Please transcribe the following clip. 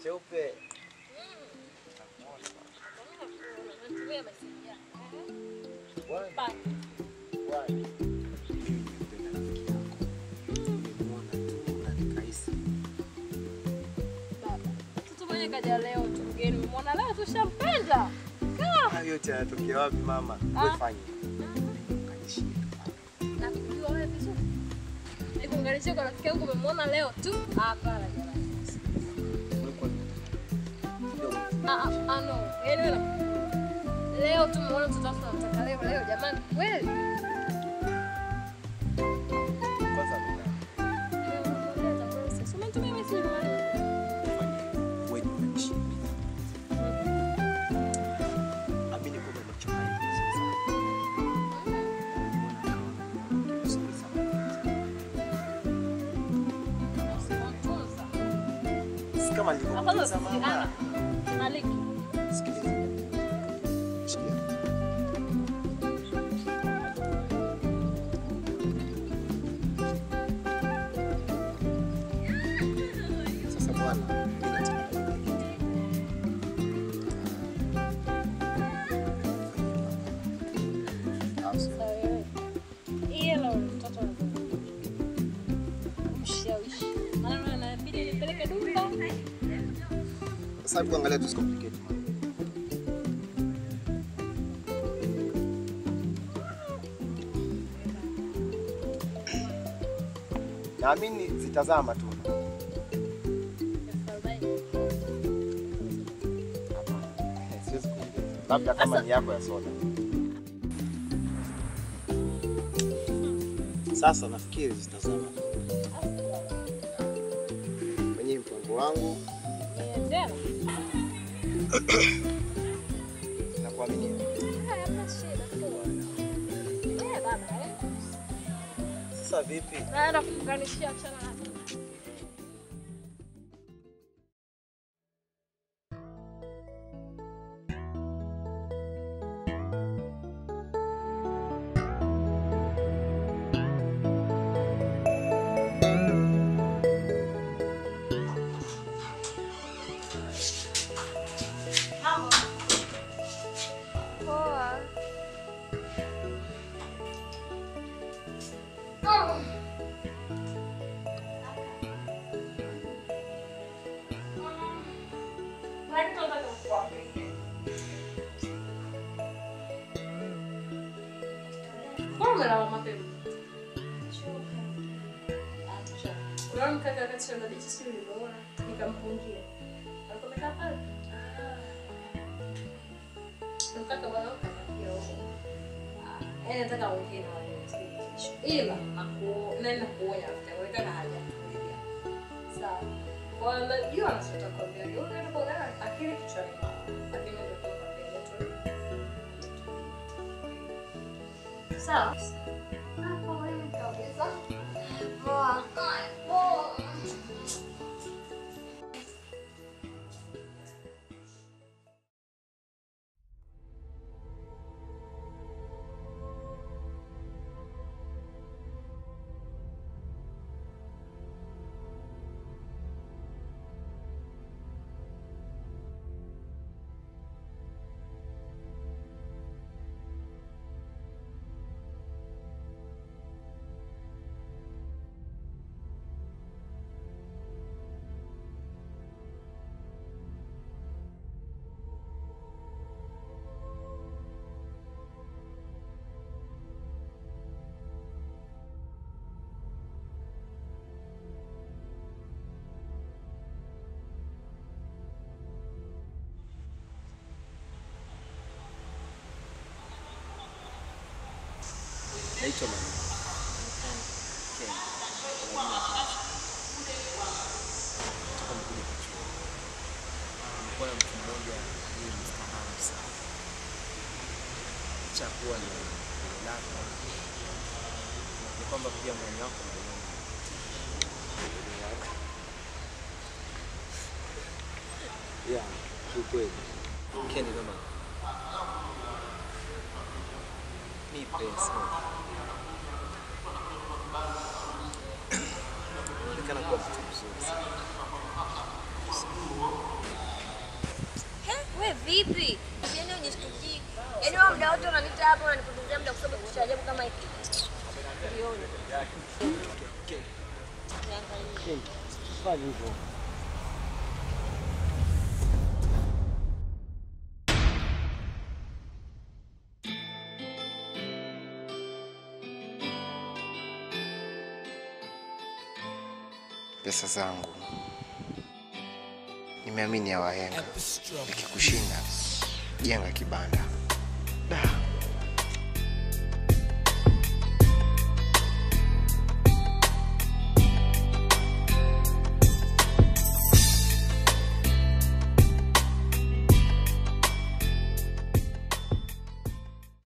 cheupe. Natumia meseji yako. Bwana, Bye. bwana. Mimi nimempenda rafiki yako. Nimemuona tu na nikahisi Baba. Mtoto mwenye kaja leo tu mgeni. Umeona leo tushampenda. Kaa. hayo yote yanatokea wapi mama? Ah. Wewe fanye. Kanishi. Na kujua wewe vizuri. Nikuunganishe kwa rafiki yangu umemwona leo tu. Hapana jamani. Ulikuwa kidogo. Ah ah ah, no. Yaani wewe leo tu umeona mtoto wako unamtaka leo leo jamani. Kweli? Kwanza mimi Sasa umetumia meseji mwana. wewe ni unanishimia. Amini kwamba nimechoka hivi sasa. Vizuri sana. Si kama nilivyokuuliza mama. Maliki. Sikiliza. Sikia. Sasa bwana, mimi nataka kukueleza. Au sio? Hilo mtoto mshawishi. Maana inabidi nipeleke Dumba. Sasa hebu angalia tusicomplicate mambo. Naamini zitazama tu. Hapana. Siwezi kuongeza. Labda kama ni yako ya soda. Sasa nafikiri zitazama kwenye mpango wangu na kuaminia. Sasa vipi? Naenda kuunganishia chana na Poa. Mbona umelala mapema? Kuna mkaka wakati shamba bichi siku nilimuona nikampungia. Alikuwa amekaa pale. Mkaka bwana akaniambia huko. Yaani nataka aongee na wewe kesho. Ila naku naenda kuonya after haja kulia. Sawa. Kwa hiyo najua anachotaka kuambia. Yule ndio kwa akili kichwani mwako. Lakini ndio kwa mbele tu. Sawa. Hapo wewe kabisa. Poa. Poa. Naitwa Manu. Ken. Kwa jina la Francis. Kutoka Mkude Kichwa. Nilikuwa na mtu mmoja aliyenifahamu sana. Licha ya kuwa ni lako, ni kwamba pia moyo wako unauona. Yeah, kiukweli. Ken kama nipe sana. Onekana kuwa mtu mzuri sana. Vipi? Yaani unishtukii. Yaani wewe muda wote unaniita hapa unanipotezea muda kusema kitu cha ajabu kama hiki. Uliona. Niangalie. Fanya hivyo. pesa zangu nimeamini ya wahenga ikikushinda jenga kibanda